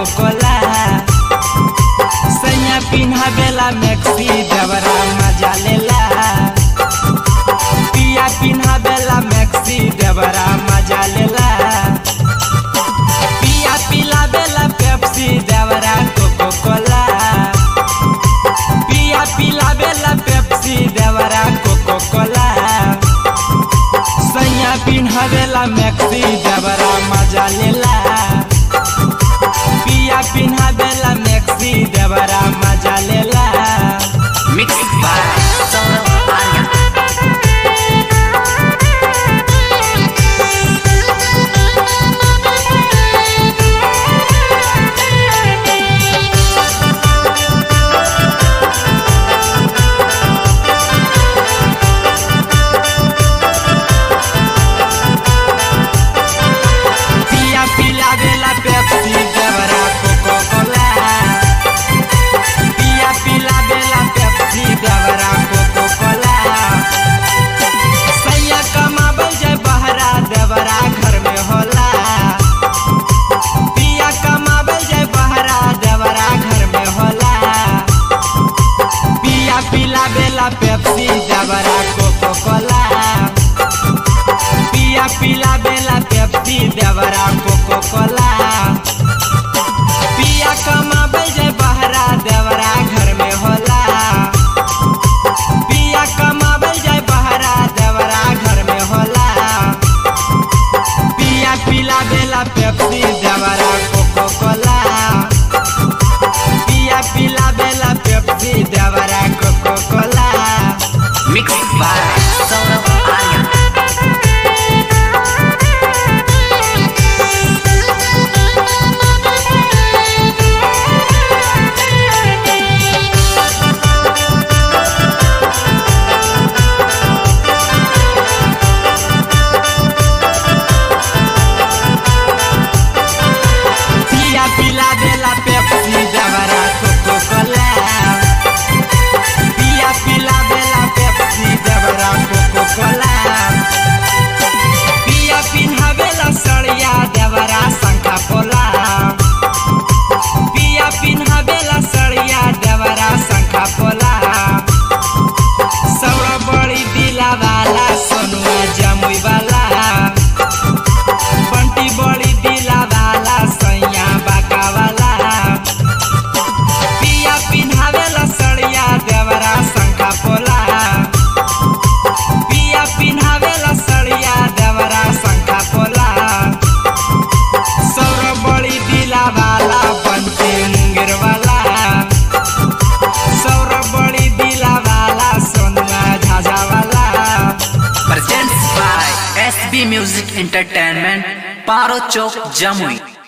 कोला सैया पिन्हावेला मैक्सी देवरा मजा लेला पिया पिन्हावेला मैक्सी देवरा मजा लेला पिया पिलावेला पेप्सी देवरा कोको कोला पिया पिलावेला पेप्सी देवरा कोको कोला सैया पिन्हावेला मैक्सी देवरा मजा लेला पिया पिन्हावेला मैक्सी देवरा मजा लेला मिक्स बाय सौरभ आर्या पिया पिलावेला पेप्सी देवरा कोको कोला पिया पिलावेला पेप्सी देवरा कोको कोला सैया कमाबल जाय बहरा देवरा घर में होला पिया कमाबल जाय बहरा देवरा घर में होला पिया पिलावेला पेप्सी देवरा कोको कोला पिया पिला बेला पेप्सी देवरा कोको कोला पिया कमाबे जाय बहरा देवरा घर में होला पिया कमाबे जाय बहरा देवरा घर में होला पिया पिला बेला पेप्सी देवरा कोको कोला पिया पिला बेला पेप्सी देवरा Coca Cola mix by Saurabh Arya पिया पिला बेला पेप्सी देवरा कोको कोला पिया पिला बेला पेप्सी देवरा कोको कोला पिया पिन्हावेला सड़िया देवरा शंखा पोला पिया पिन्हावेला सड़िया देवरा शंखा पोला सौरा बड़ी दिला वाला सोनुआ जमुई वाला बंटी बड़ी दिला वाला सैया बाका वाला पिया पिन्हावेला सड़िया देवरा शंखा पोला पिया पिन्हावेला सड़िया देवरा शंखा पोला सौर बड़ी दिला वाला बंटी मुंगेर वाला सौर बड़ी दिला वाला सोनुआ झाझा वाला presents by SB music entertainment Paro Chowk Jamui